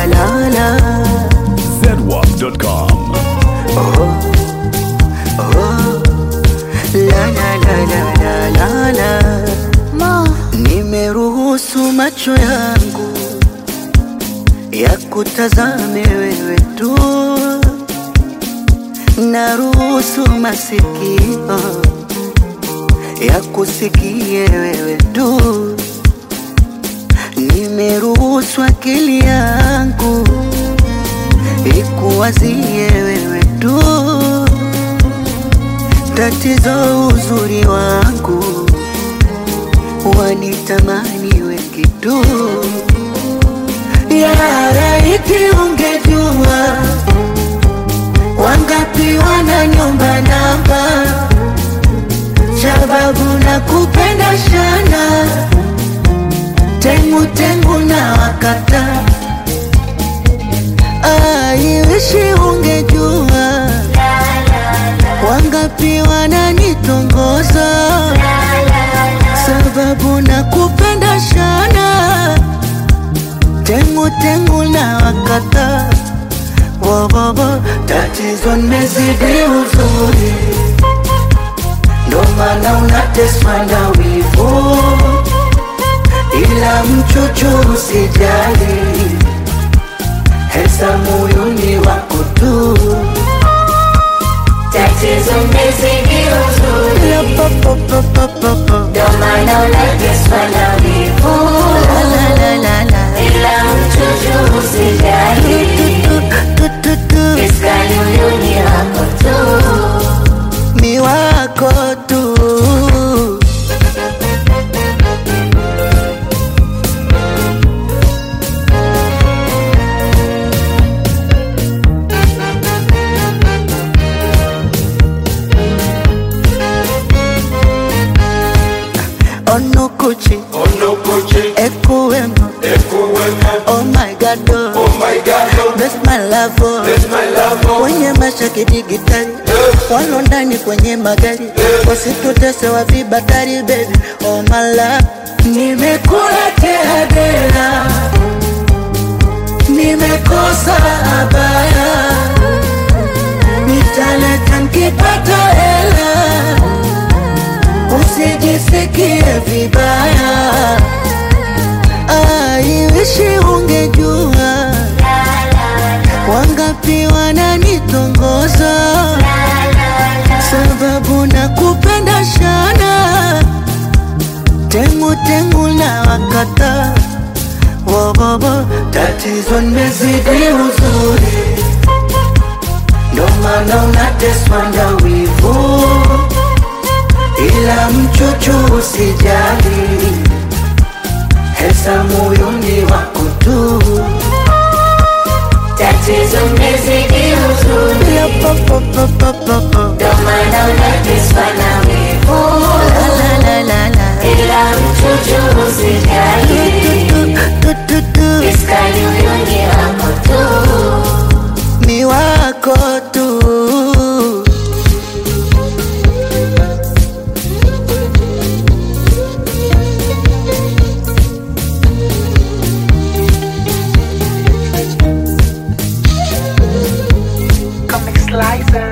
la la zedwap.com. la la la la la la la Ma, Nimeruhusu macho yangu ya kutazame wewe tu, naruhusu masikio ya kusikie wewe tu, nimeruhusu akili yangu ikuwazie wewe tu, tatizo uzuri wangu wanitamani wengi tu. Ya laiti ungejua wangapi wana nyumba namba, sababu na kupenda shana tengu tengu na wakata. Aiwishi ungejua wangapi wananitongoza sababu na kupenda shana tengu tengu na wakata wowowo tatizo nimezidi uzuri ndo maana unateswa na wivu ila mchuchu usijali hesa moyoni wako tu tatizo mmezidi uzuri, La pa pa pa pa pa pa. ndo maana unateswa na wivu, La la la la la. ila mchuchu usijali, Tu, tu, tu, tu. iskali huyu ni wako tu. ni wako tu onukuchi Onokoche, ekuwemo Ekuwemo, oh my god oh. oh my God, oh, Bless my love oh. bless my love, oh, kwenye masha kidigitali walo ndani kwenye magari wasitutese wa vibatari baby oh my love nimekula tehadera nimekosa abaya nitaleta nkipata hela usijisikie vibaya aiwishi ungejua wangapi wananitongoza sababu na kupenda shana tengu tengu na wakata wowowo tatizo nimezidi uzuri ndo maana unateswa na wivu ila mchuchu usijali hesa moyoni wako tu Tatizo mmezidi uzuri, La pa pa pa pa pa pa. ndo maana unateswa na wivu, La la la la la. ila mchuchu usijali, Tu, tu, tu. iskali huyu ni wako tu. ni wako tu Comic Slicer.